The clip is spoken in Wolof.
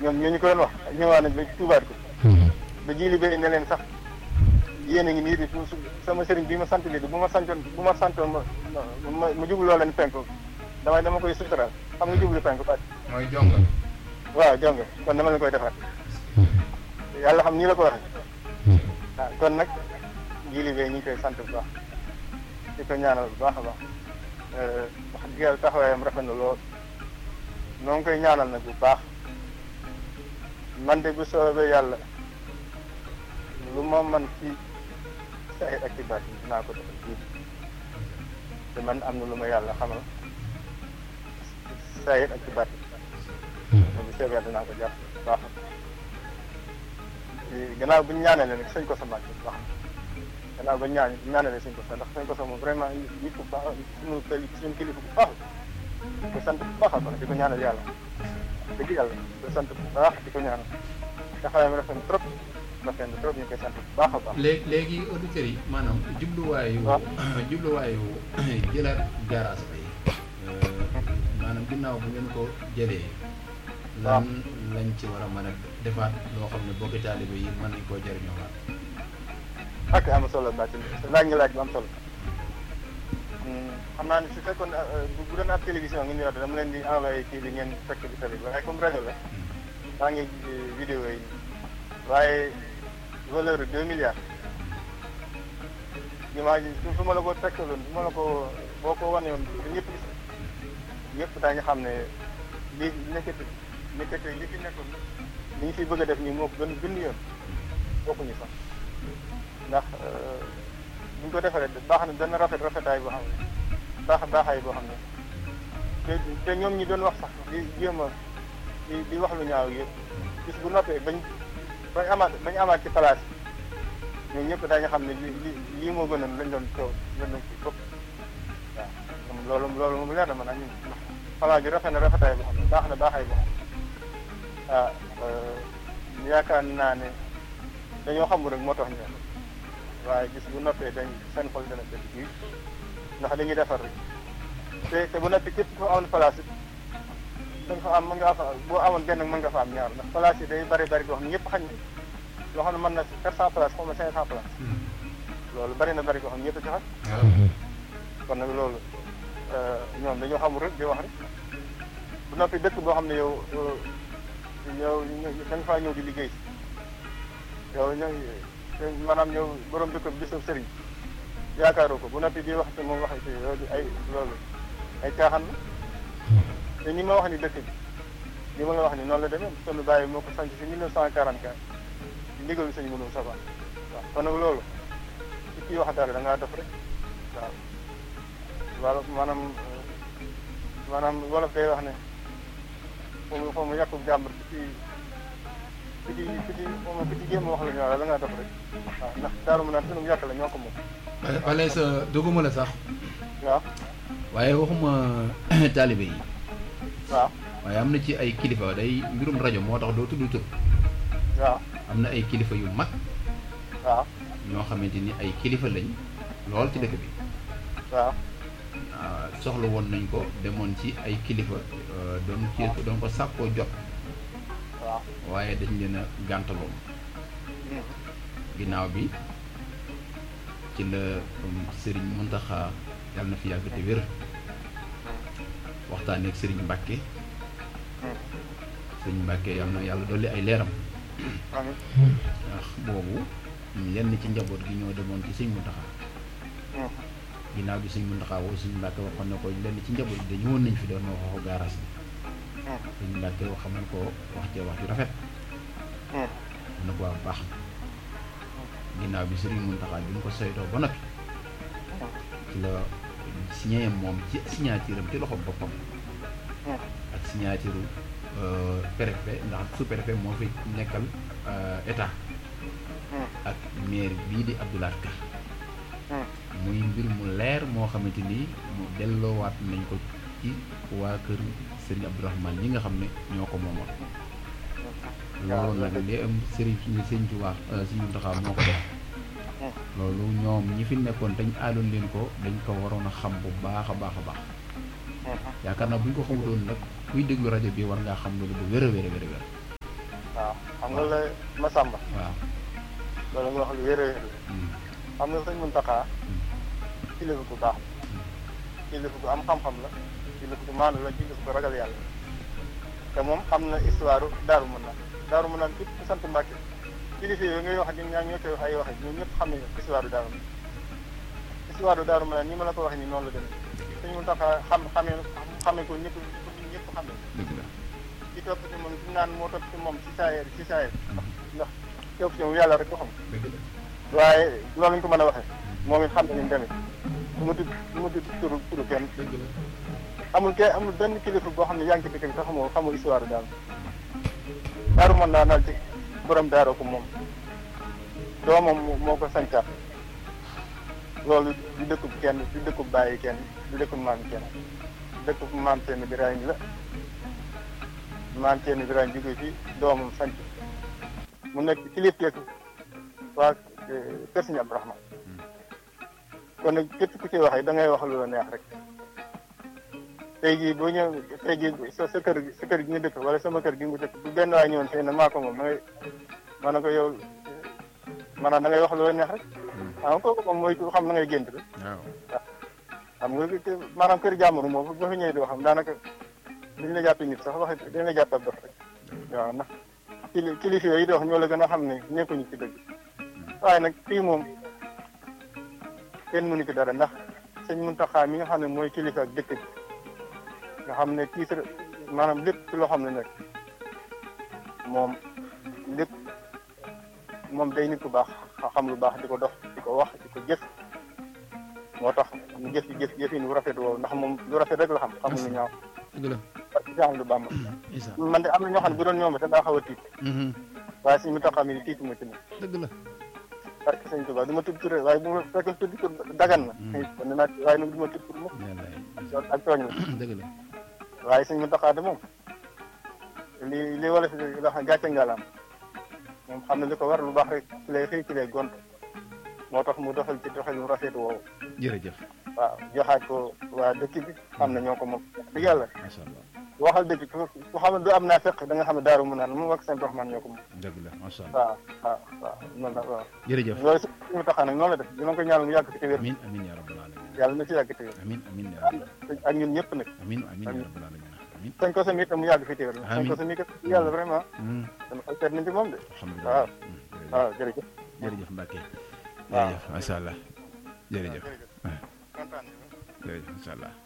ñoom ñoo ñu ko doon wax ñëwaat nañ ba tuubaat ko ba jili bay ne leen sax yéen a ngi nii di su sama sëriñ bi ma sant lii bu ma santoon bu ma santoon ma ma ma jublu loo leen penku damay dama koy sutural xam nga jublu penku baat mooy jongal waaw jonga kon dama leen koy defaat yàlla xam nii la ko waxee waaw kon nag jili bay ñu ngi koy sant bu baax di ko ñaanal bu baax a baax wax dëgg yàlla taxawaayam rafet na lool noo ngi koy ñaanal nag bu baax man de bu soobee yàlla lu ma man ci saxit ak ci baat yi dinaa ko defal fii te man am na lu ma yàlla xamal saxit ak ci baat yi bu soobee yàlla dinaa ko jàpp bu baax gannaaw bu ñu ñaanalee nag sëñ ko sa màgg bu baax gannaaw ba ñaan ñaanalee sëñ ko sa ndax sëñ ko sa moom vraiment nit ku baax suñu kili suñu kilifa bu baax di ko sant bu baax a baax di ko ñaanal yàlla dëgg yàlla di ko sant bu baax di ko ñaanal taxawaayam rafet na trop rafet na trop ñu koy sant bu baax a baax. léegi léegi auditeurs yi maanaam jubluwaayu. waaw jubluwaayu jëlaat garage bi maanaam ginnaaw bu ngeen ko jëlee. waaw lan lañ ci war a mën a defaat loo xam ne bokki taalibe yi mën nañ koo jëriñoo waat. ak am solo Mbacke laaj nga laaj bu am solo xam naa ne su fekkoon bu bu doon ab télévision ngeen yor dama leen di envoyé kii bi ngeen fekk di tali waaye comme rajo la maa ngi vidéo yi waaye valeur deux milliards imagine su su ma la ko tekkaloon su ma la ko boo ko wane woon ba ñëpp gis ñëpp daañu xam ne lii nekkati nekkati li fi nekkoon li ñu fi bëgg a def nii moo ko gën gën yoon bokkuñu sax ndax bu ñu ko defaree baax na dana rafet rafetaay boo xam ne baax baaxaay boo xam ne te te ñoom ñi doon wax sax di jéem a di di wax lu ñaaw yëpp bis bu noppee bañ bañ amaat bañ amaat ci place yi ñoom ñëpp daañu xam ne li li lii moo gënoon lañ doon ko lañ doon kii fëpp waaw moom loolu loolu moom leer na man ñun xalaat bi rafet na rafetaay boo xam ne baax na baaxaay boo xam ne ah yaakaar naa ne dañoo xamul rek moo tax ñu waaye gis bu noppee dañ seen xol dana def bii ndax dañuy defar rek te te bu noppee képp ko amoon place it dañ fa am mën nga fa boo amoon benn mën nga fa am ñaar ndax place yi day bari bari boo xam ne ñëpp xañ na loo xam ne mën na quatre cent place xaw ma cinq cent place loolu bari na bari boo xam ne ñëpp ci xam kon nag loolu ñoom dañoo xamul rek di wax rek bu noppi dëkk boo xam ne yow yow da nga faa ñëw di liggéey yow ñooy maanaam yow borom dëkk bi gisoo sëriñ yaakaaroo ko bu noppi di wax te moom wax ci loolu ay loolu ay caaxaan la te ni ma wax ni dëkk bi li ma la wax ni noonu la demee sunu bàyyi moo ko sanc si 1944 di ndigalu sëñ mënum safa waaw kon nag loolu ci kii wax dara da ngaa def rek waaw wala maanaam maanaam wolof day wax ne foo mu foo mu yàqu jàmbur ci ku ci ku ci moom ku ci jéem a wax la ñu la ngaa def rek waaw ndax daaru mu naan sunu yàq la ñoo ko moom wala sa duguma la sax waaw waaye waxuma taalibe yi waaw waaye am na ci ay kilifa day mbirum rajo moo tax doo tudd tur waaw am na ay kilifa yu mag waaw ñoo xamante ni ay kilifa lañ lool ci dëkk bi waaw ah, soxla woon nañ ko demoon ci ay kilifa euh, doon ci doon ko sàkkoo jot waaw waaye dañ leen a gàntaloon ginnaaw bi ci la um, Serigne Mountakha yàlla na fi yàgg te wér waxtaanee ak Serigne Mbacke Serigne Mbacke yàlla na yàlla dolli ay leeram amiin ndax boobu lenn ci njaboot gi ñoo demoon ci Serigne Mountakha ginnaaw bi Serigne Mountakha woo Serigne Mbacke waxoon na ko lenn ci njaboot gi dañu woon nañ fi doon ma waxoo gaaraas bi Serigne Mbacke wax xamal ko wax ci wax ju rafet mun na ko waa baax na ginnaaw bi Serigne Mountakha bi mu ko saytoo ba noppi ci la signé moom ci signature am ci loxo boppam ak signature euh, préfet ndax sous-préfet moo fi nekkal euh, état ak maire bii di Abdoulaye Ka muy mbir mu leer moo xamante ni mu delloowaat nañ ko ci waa kër Serigne Abdourahmane ñi nga xam ne ñoo ko moomoon loolu nag li am Serigne Serigne Touba Serigne Mountakha moo ko def loolu ñoom ñi fi nekkoon dañ aadoon leen ko dañ ko waroon a xam bu baax a baax a baax yaakaar naa bu ñu ko xamutoon nag kuy déglu rajo bi war ngaa xam loolu bu wér a wér a wér a wér xam nga la Masamba waaw loolu nga wax lu wér a wér la Mm. xam nga sëñ Muntaxa kilifa bu baax la kilifa bu am xam-xam la kilifa bu maandu la kilifa bu ragal yàlla te moom xam na histoire daaru mën naan daaru mën naan képp ku sant Mbàkke kilifa yooyu ngay wax ñun ñaa ñoo koy wax ay wax ñun ñëpp xam nañu histoire daaru mën histoire daaru mën naan ni ma la ko waxee nii noonu la demee sëñ Muntaxa xam xamee xamee ko ñëpp ñëpp xam nañu dëgg la ci topp ci moom ci naan moo topp ci moom ci saayeer ci saayeer ndax topp ci moom yàlla rek ko xam dëgg la waaye loolu lañ ko mën a waxee moom it xam nañu ni demee su ma tudd su ma tudd turu turu kenn dëgg la amul ke amul benn kilifa boo xam ne yaa ngi ci dëkk bi te xamoo xamoo histoire daal daaru mën naa naal ci borom daaroo ko moom doomam moo- moo ko sancaat loolu du dëkkub kenn du dëkkub bàyyi kenn du dëkkub maam kenn dëkkub maam seen Birahim la maam seen Birahim jóge fi doomam sanc mu nekk kilifteeku waa eh, kër Sëñ Abdourahmane kon nag képp ku ci waxee da ngay wax lu la neex rek tey jii boo ñëw tey jii sa sa kër sa kër gi nga dëkk wala sama kër gi nga dëkk bu benn waay ñëwoon fii ne maa ko moom da ngay ma ne ko yow maanaam da ngay wax lu la neex rek xam nga kooku moom mooy ku xam na ngay gént rek waaw xam nga que maanaam kër jàmbur moom ba fi ñëwee di waxam daanaka duñ la jàppee nit sax wax dañ la jàpp ab dox rek waaw ndax kili kilifa yooyu di wax ñoo la gën a xam ne nekkuñu ci dëgg waaye nag fii moom kenn mënu ci dara ndax sëñ Muntaxa mi nga xam ne mooy kilifa ak dëkk bi nga xam ne kii sa maanaam lépp ci loo xam ne nag moom lépp moom day nit ku baax xam lu baax di ko dox di ko wax di ko jëf moo tax mu jëf jëf jëfin bu rafet woowu ndax moom lu rafet rek la xam xamul lu ñaaw dëgg la Cheikh lu Bamba isa man de am na ñoo xam ne bu doon ñoom te daa xaw a tiit Mhm. waaye suñu Muntaxa mi tiituma ci moom dëgg la parce que sëñ Tuubaa du ma tudd tur waaye bu ma fekkoon tudd tur dagan na kon naa waaye nag du ma tudd tur moom wallaay loolu ak tooñ la dëgg la waaye sëñ Muntaxa de moom li li wala fi la xam gàcce ngalaam moom xam ne li ko war lu baax rek ci lay xëy ci lay gont moo tax mu doxal ci doxal lu rafet woowu jërëjëf waaw joxaat ko waa dëkk bi xam ne ñoo ko moom dëgg yàlla macha allah waxal dëgg ku ku xam ne du am naa fekk da nga xam ne daaru mu naan moom ak seen doxmaan ñoo ko moom dëgg la macha allah waaw waaw waaw noonu la waaw jërëjëf loolu si mu taxaa nag noonu la def dina ko ñaanal mu yàgg fi te wér amin amin ya rabbal alamin yàlla na ci yàgg te wér amin amin ya rabbal ak ñun ñëpp nag amin amin ya rabbal alamin amin sañ ko sa mi itam mu yàgg fi te wér sañ Amiin. ko sa mi kat yàlla vraiment Mhm. dama xel seet nañ ci moom de alhamdulilah waaw. Mhm. jërëjëf waaw jërëjëf jërëjëf Mbacke waaw. jërëjëf macha allah jërëjëf jërëjëf kontaan nañu. jërëjëf macha allah